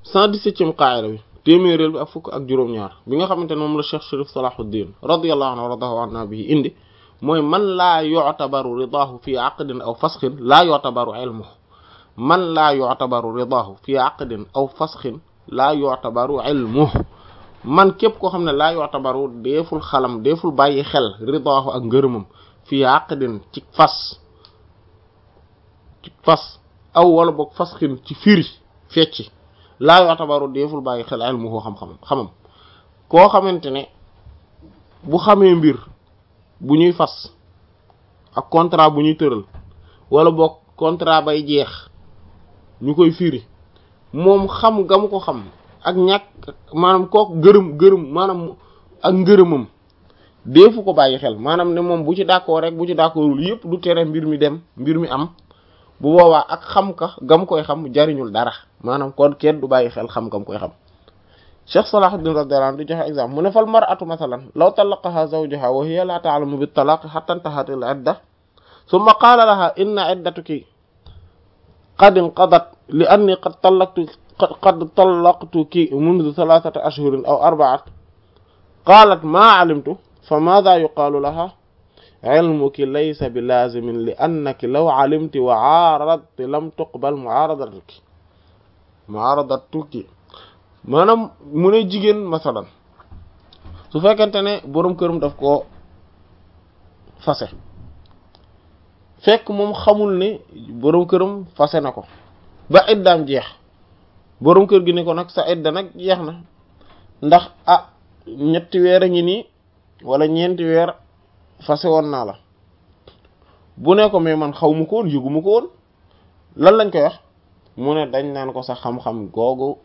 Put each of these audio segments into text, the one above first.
cent dix-septième qaida bi téeméeréel bi ak fukk ak juróom-ñaar bi nga xamante ne moom la Cheikh Sharif Salahuddin radiyallahu anhu waradahu anna bi indi mooy man laa yu'tabaru ridaahu fi aqdin aw fasxin laa yu'tabaru ilmuhu man laa yu'tabaru ridaahu fi aqdin aw fasxin laa yu'tabaru ilmuhu man képp koo xam ne laa yu'tabaru deeful xalam deeful bàyyi xel ridaahu ak ngërëmam fi aqdin ci fas ci fas aw wala boog fasxin ci firi fecci laa yu'tabaru deeful bàyyi xel ilmuhu xam-xamam xamam koo xamante ne bu xamee mbir bu ñuy fas ak contrat bu ñuy tëral wala boog contrat bay jeex ñu koy firi moom xam nga mu ko xam ak ñàkk maanaam kook gërëm gërëm maanaam ak ngërëmam deefu ko bàyyi xel maanaam ne moom bu ci d'accord rek bu ci d'accordul yëpp du tere mbir mi dem mbir mi am bu boobaa ak xam ka gam koy xam jariñul dara maanaam kon kenn du bàyyi xel xam gam koy xam Cheikh Salahuddin radiyallahu anhu di joxe exemple mu ne fal mar'atu mathalan law talaqaha zawjuha wa hiya la ta'lamu bit talaq hatta intahat al idda thumma qala laha inna iddatuki qad inqadat li anni qad talaqtu qad talaqtuki منذ ثلاثة أشهر أو أربعة قالت ما علمت فماذا يقال لها علمك ليس بلازم لأنك لو علمت وعارضت لم تقبل معارضتك معارضتك maanaam mu ne jigéen masalan su fekkente ne boroom këram daf ko fase fekk moom xamul ne boroom këram fase na ko ba iddaam jeex boroom kër gi ne ko nag sa idda nag jeex na ndax ah ñetti weer a ngi nii wala ñeenti weer fase woon naa la bu ne ko mais man xaw ma ko woon yëgu ma ko woon lan lañ koy wax mu ne dañ naan ko sa xam-xam googu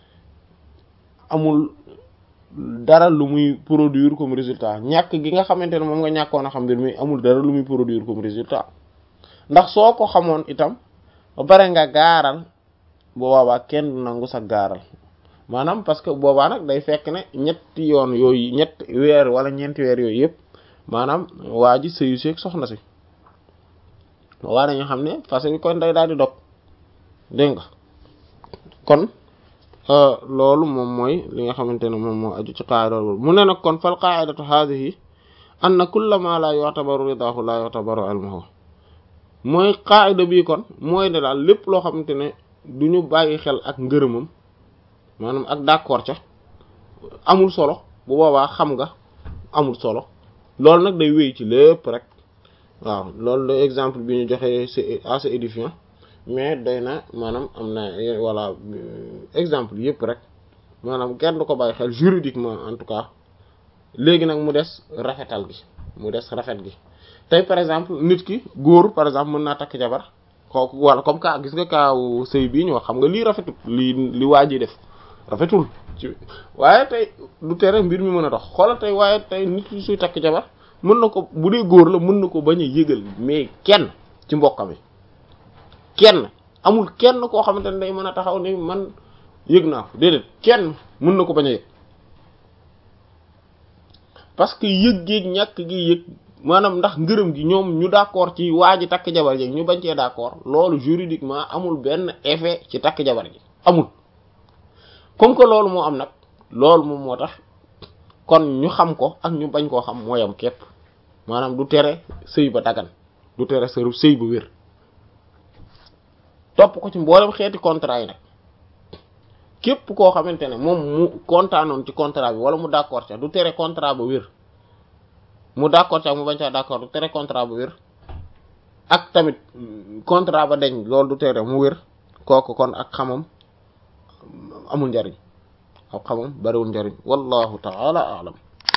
amul dara lu muy produire comme résultat ñàkk gi nga xamante ne moom nga ñàkkoon a xam mbir mi amul dara lu muy produire comme résultat ndax soo ko xamoon itam ba pare nga gaaral boobaa kenn du nangu sa gaaral maanaam parce que boobaa nag day fekk ne ñetti yoon yooyu ñetti weer wala ñeenti weer yooyu yëpp maanaam waa ji sëyu seeg soxna si waa dañu xam ne fase bi kon day daal di dog dégg nga kon loolu moom mooy li nga xamante ne moom moo aju ci qaida loolu mu ne nag kon fal qaidatu hadhihi anna kulla ma la yu'tabaru ridahu la yu'tabaru ilmuhu mooy qaida bii kon mooy ne daal lépp loo xamante ne du ñu bàyyi xel ak ngërëmam maanaam ak d'accord ca amul solo bu boobaa xam nga amul solo loolu nag day wéy ci lépp rek waaw loolu de exemple bi ñu joxee c'est assez édifiant mais doy na maanaam am na voilà exemple yëpp rek maanaam kenn du ko bàyyi xel juridiquement en tout cas léegi nag mu des rafetal gi mu des rafet gi tey par exemple nit ki góor par exemple mën naa takk jabar kooku wala comme ka gis nga kaaw sëy bii ñu wax xam nga lii rafetul lii li waa ji def rafetul ci waaye tey du tere mbir mi mën a dox xoolal tey waaye tey nit ki suy takk jabar mën na ko bu dee góor la mën na ko bañ a yëgal mais kenn ci mbokkam yi kenn amul kenn koo xamante ne day mën a taxaw ni man yëg naa ko déedéet kenn mën na ko bañ a yëg parce que yëg géeg ñàkk gi yëg maanaam ndax ngërëm gi ñoom ñu d'accord ci waa ji takk jabar ji ñu bañ cee d'accord loolu juridiquement amul benn effet ci takk jabar ji amul comme que loolu moo am nag loolu moom moo tax kon ñu xam ko ak ñu bañ koo xam mooyam képp maanaam du tere sëy ba dagan du tere sëru sëy ba wér topp ko ci mboolem xeeti contrat yi nag képp koo xamante ne moom mu kontaanoon ci contrat bi wala mu d'accord ca du tere contrat ba wér mu d'accord ca mu bañ caa d'accord du tere contrat ba wér ak tamit contrat ba deñ loolu du tere mu wér kooku kon ak xamam amul njariñ ak xamam bariwul njariñ wallahu ta'ala a'lam